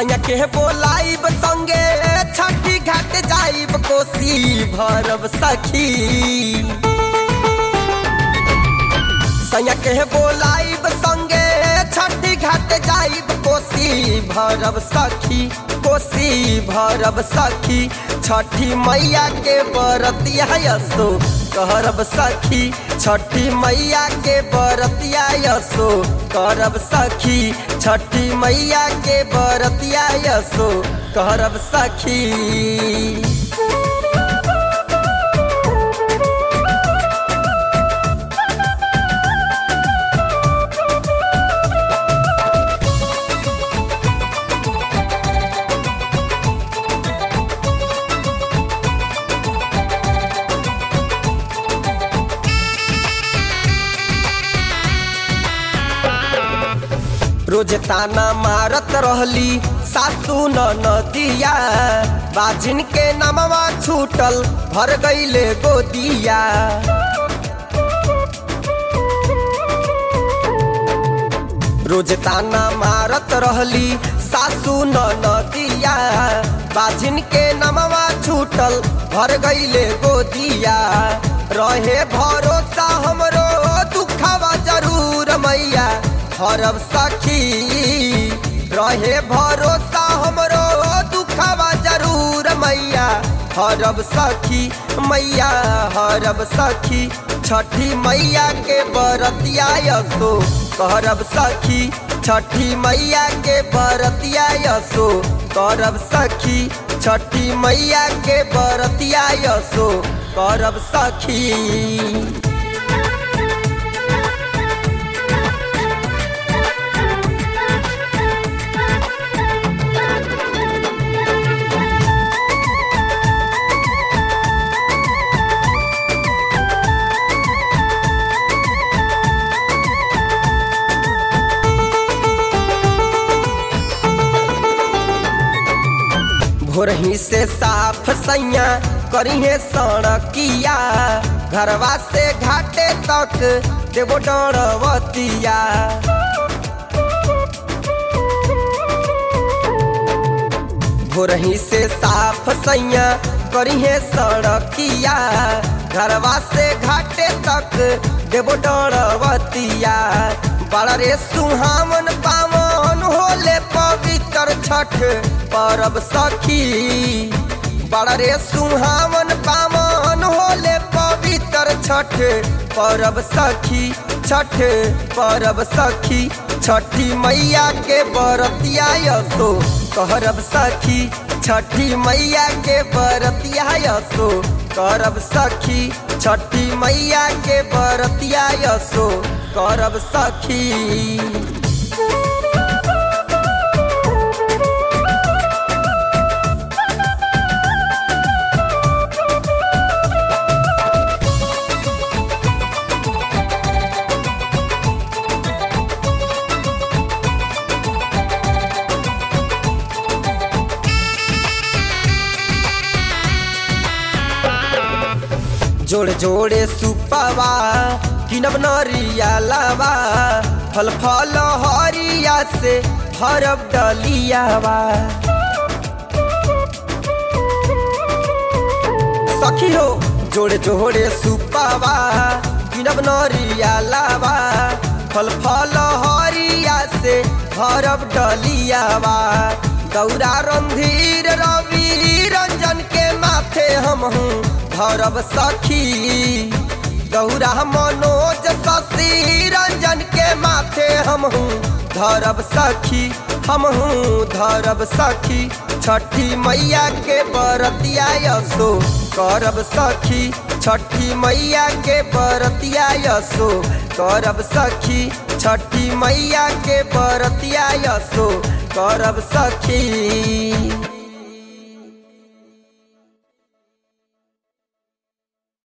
सैया के बोलाइब संगे छठी घाट जाइब कोसी भरब सखी सैया के बोलाइब संगे छठी घाट जाइब कोसी भरब सखी कोसी भरब सखी छठी मैया के बरतिया यसो करब सखी छठी मैया के बरतिया यसो करब सखी छठी मैया के बरतिया यसो करब सखी रोज ताना मारत रहली सासू न नदिया बाजिन के नमवा छूटल भर गईले गोदिया रोज ताना मारत रहली सासू न नदिया बाजिन के नमवा छूटल भर गईले गोदिया रहे भरोसा हमरो दुखवा जरूर मैया हरब सखी रहे भरोसा हमरो दुखवा जरूर मैया हरब सखी मैया हरब सखी छठी मैया के बरतिया यसो करब सखी छठी मैया के बरतिया यसो करब सखी छठी मैया के बरतिया यसो करब सखी भोरही से साफ सैया करिहे सड़किया घरवा से घाटे तक देवो डरवतिया भोरही से साफ सैया करिहे सड़किया घरवा से घाटे तक देवो डरवतिया बड़ा रे सुहावन पावन होले पवित्र छठ परब सखी बड़ा रे सुहावन पावन होले पवित्र छठ परब सखी छठ परब सखी छठी मैया के बरतिया यसो करब सखी छठी मैया के बरतिया यसो करब सखी छठी मैया के बरतिया यसो करब सखी जोड़े जोड़े सुपवा किनब नरिया लावा फल फल हरिया से भरब डलियावा सखी हो जोड़े जोड़े सुपवा किनब नरिया लावा फल फल हरिया से भरब डलियावा गौरा रंधीर रवि रंजन के माथे हम हूँ भरब सखी गौरा मनोज शशि रंजन के माथे हम हूँ धरब सखी हम हूँ धरब सखी छठी मैया के बरतिया यसो करब सखी छठी मैया के बरतिया यसो करब सखी छठी मैया के बरतिया यसो करब सखी